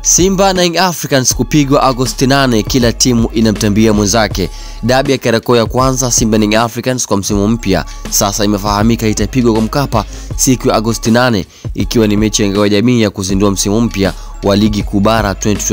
Simba na Young Africans kupigwa Agosti 8, kila timu inamtambia mwenzake. Dabi ya Kariakoo ya kwanza Simba na Young Africans kwa msimu mpya sasa imefahamika itapigwa kwa Mkapa siku ya Agosti 8, ikiwa ni mechi ya ngao ya jamii ya kuzindua msimu mpya wa ligi kuu bara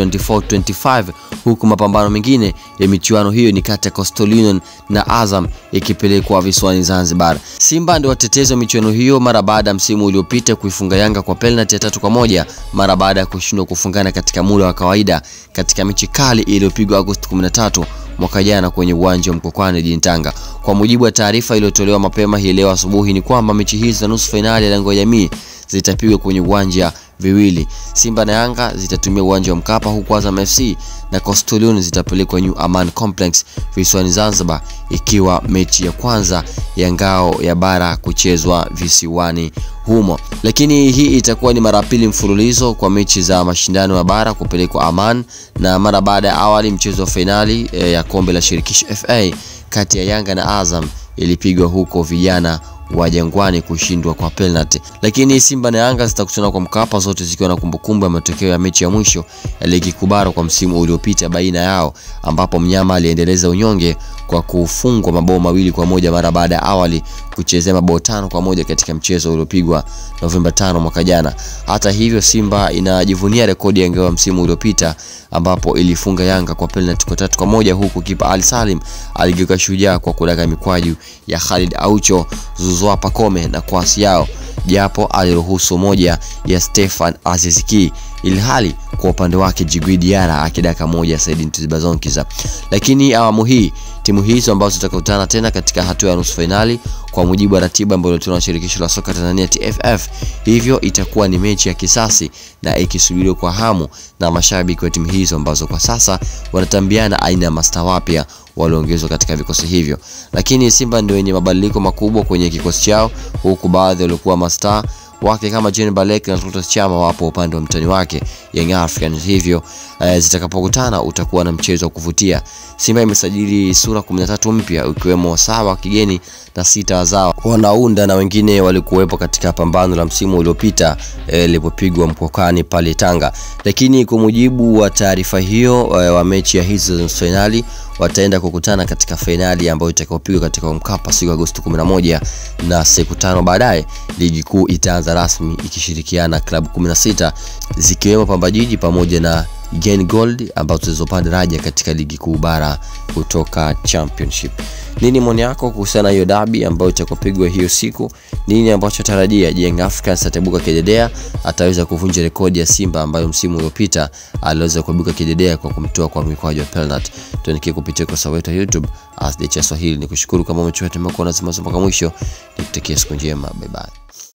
2024-25 huku mapambano mengine ya michuano hiyo ni kati ya Coastal Union na Azam ikipelekwa visiwani Zanzibar. Simba ndio watetezi wa michuano hiyo mara baada ya msimu uliopita kuifunga Yanga kwa penalti ya tatu kwa moja mara baada ya kushindwa kufungana katika muda wa kawaida katika mechi kali iliyopigwa Agosti 13 mwaka jana kwenye uwanja wa Mkokwani jijini Tanga. Kwa mujibu wa taarifa iliyotolewa mapema hii leo asubuhi ni kwamba mechi hizi za nusu fainali ya lango ya jamii zitapigwa kwenye uwanja viwili. Simba na Yanga zitatumia uwanja wa Mkapa huku Azam FC na Coastal Union zitapelekwa New Aman Complex visiwani Zanzibar, ikiwa mechi ya kwanza ya ngao ya bara kuchezwa visiwani humo. Lakini hii itakuwa ni mara pili mfululizo kwa mechi za mashindano ya bara kupelekwa Aman, na mara baada ya awali mchezo wa fainali e, ya kombe la shirikisho FA kati ya Yanga na Azam ilipigwa huko vijana wa Jangwani kushindwa kwa penalty. Lakini Simba na Yanga zitakutana kwa Mkapa, zote zikiwa na kumbukumbu ya matokeo ya mechi ya mwisho ya ligi kuu bara kwa msimu uliopita baina yao, ambapo mnyama aliendeleza unyonge kwa kufungwa mabao mawili kwa moja mara baada ya awali kuchezea mabao tano kwa moja katika mchezo uliopigwa Novemba tano mwaka jana. Hata hivyo, Simba inajivunia rekodi ya ngao ya msimu uliopita ambapo ilifunga Yanga kwa penalty kwa tatu kwa moja huku kipa Ali Salim aligeuka shujaa kwa kudaka mikwaju ya Khalid Aucho, Zouzoua Pacome na kwasi yao japo aliruhusu moja ya Stefan Aziziki ilhali kwa upande wake Djigui Diarra akidaka moja ya Said Ntibazonkiza. Lakini awamu hii timu hizo ambazo zitakutana tena katika hatua ya nusu fainali kwa mujibu wa ratiba ambayo ilitolewa na shirikisho la soka Tanzania TFF, hivyo itakuwa ni mechi ya kisasi na ikisubiriwa kwa hamu na mashabiki wa timu hizo ambazo kwa sasa wanatambiana aina ya masta wapya walioongezwa katika vikosi hivyo. Lakini Simba ndio wenye mabadiliko makubwa kwenye kikosi chao, huku baadhi waliokuwa mastaa wake kama Jean Balek na Clatous Chama wapo upande wa mtani wake Young Africans, hivyo eh, zitakapokutana utakuwa na mchezo wa kuvutia. Simba imesajili sura 13 mpya ikiwemo saba wa kigeni na sita wazawa wanaunda na wengine walikuwepo katika pambano la msimu uliopita ilipopigwa eh, Mkokani pale Tanga. Lakini kwa mujibu wa taarifa hiyo eh, wa mechi ya hizo za fainali wataenda kukutana katika fainali ambayo itakayopigwa katika Mkapa siku Agosti 11 na siku tano baadaye ligi kuu itaanza rasmi ikishirikiana klabu 16 zikiwemo Pamba Jiji pamoja na Gen Gold ambazo zilizopanda daraja katika ligi kuu bara kutoka Championship. Nini maoni yako kuhusiana na hiyo dabi ambayo itakopigwa hiyo siku? Nini ambacho tarajia? Je, Young Africans atabuka kidedea? Ataweza kuvunja rekodi ya Simba ambayo msimu uliopita aliweza kuibuka kidedea kwa kumtoa kwa mikwaju ya penalty? Tuandikie kupitia ukurasa wetu wa YouTube as the Swahili. Nikushukuru kama umechukua tembea kuona zima mpaka mwisho, nikutakia siku njema, bye bye.